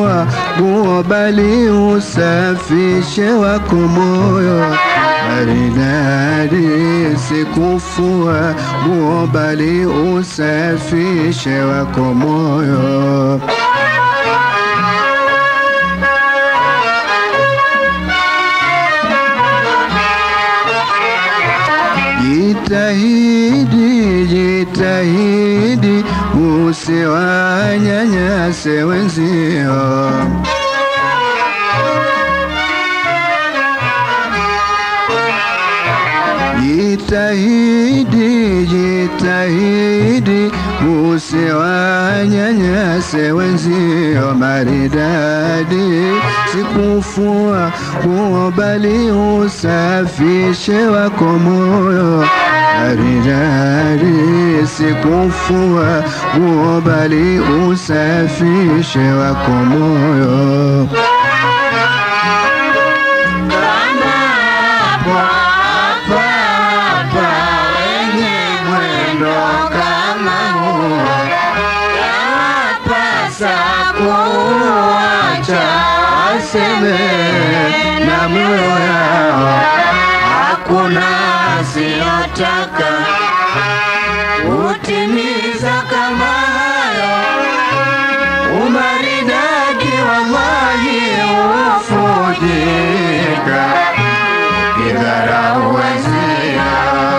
kufua nguo, bali usafishe wako moyo. Maridadi si kufua nguo, bali usafishe wako moyo. Jitahidi, jitahidi usiwanyanyase wenzio. Jitahidi, jitahidi usiwanyanyase wenzio. Maridadi sikufua nguo, bali usafishe wako moyo. Maridadi sikufua nguo, bali usafishe wako moyo. Waseme na mioyo yao, hakuna asiyotaka kutimiza kama hayo. Umaridadi wallahi ufujika, idharau wenzio.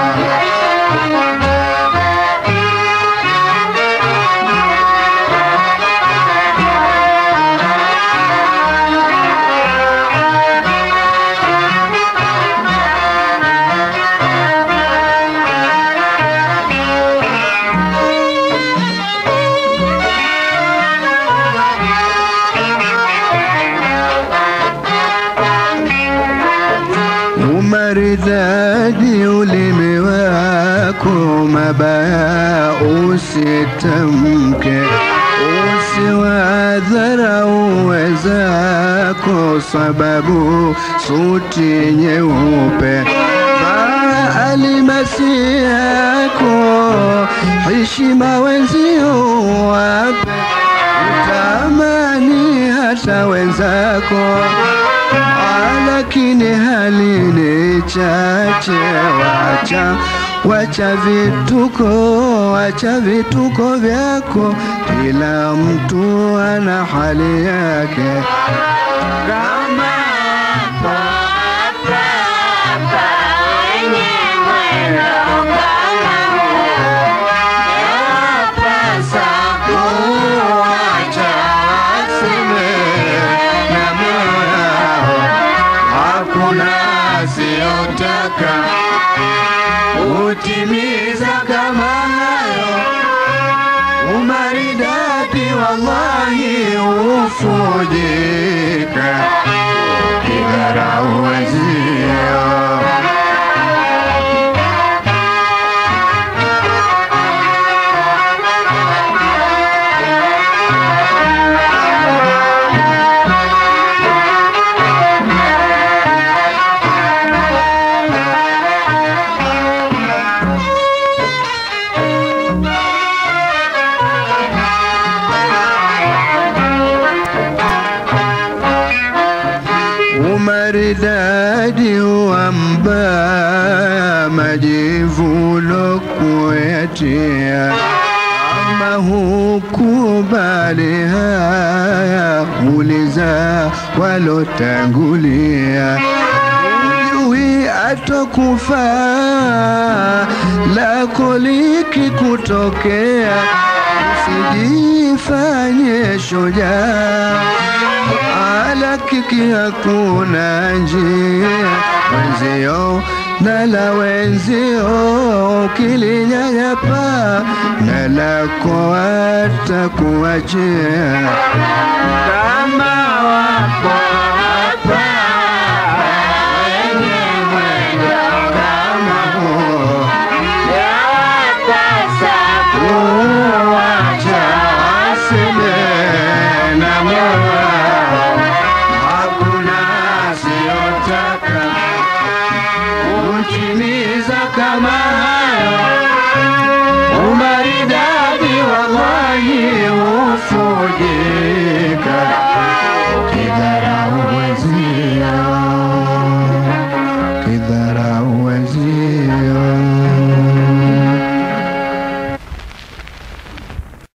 Umaridadi ulimi wako, mabaya usitamke, usiwadharau wenzako, sababu suti nyeupe vaa alimasi yako, heshima wenzio wape, utamani hata wenzako lakini hali ni chache, wacha wacha vituko, wacha vituko vyako, kila mtu ana hali yake. Kama kuacha waseme na moyo yao hakuna asiyotaka kutimiza kama hayo. Umaridadi wallahi ufujika, idharau wenzio. Umaridadi wa mbaya, majivuno kuyatia, ama hukubali haya, uliza walotangulia. Hujui atokufaa, lako likikutokea, usijifanye shujaa ala kiki hakuna njia wenzio na la wenzio ukilinyanyapa na lako watakuachia kama wako hapa wenye mwendo kama huo yapasa kuwacha waseme na moyo hakuna asiyotaka kutimiza kama